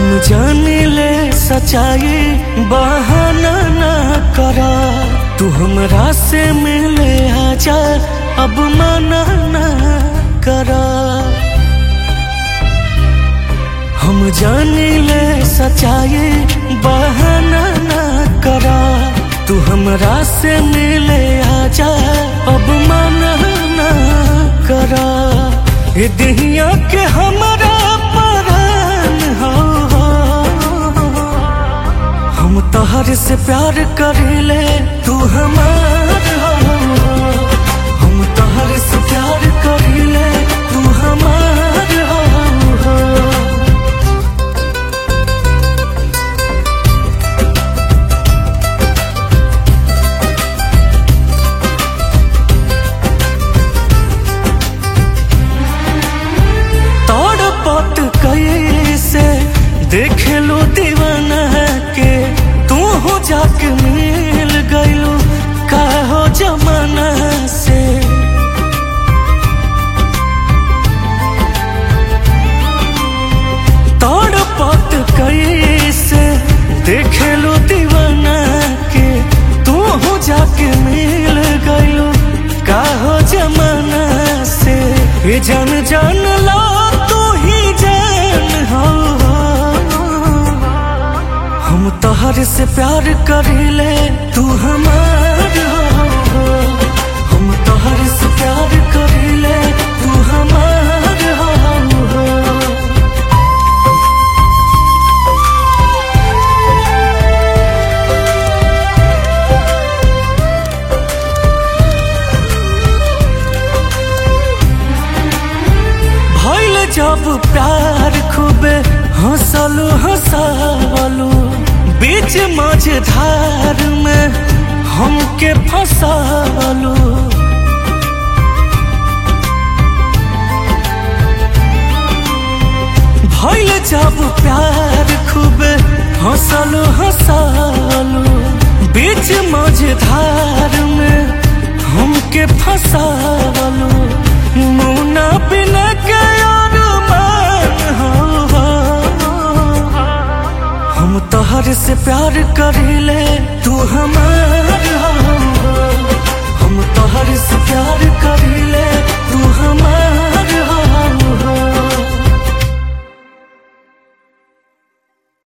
जाने ले सच्चाई बहाना ना करा तू हमरा से मिले आजा अब मना ना करा हम जाने ले सच्चाई बहाना ना करा तू हमरा से मिले आजा अब मना ना करा ये दहिया के हमरा परान हो हम तहर से प्यार करेले तू हमार हो हम तहर से प्यार करेले तू हमार हो तोड़ पत कैसे देख लो दीवाना के तू हो जाके मिल गइलो का हो जमाना से तोड़ पत कैसे देख लो दीवाना के तू हो जाके मिल गइलो का हो जमाना से ये जान जान लो तू ही जान हो हम तहर से प्यार करेले तू हमार हो हम तहर से प्यार करेले तू हमार हो भइल जब प्यार खूबे हंसलू हंसावलू बीच मझधार में हमके फंसावलू भइल जब प्यार खूबे हंसलू हंसावलू बीच मझधार में हमके फंसावलू मुना बिना के और मान हो हम तहर से प्यार करेले तू हमार हो हम तहर से प्यार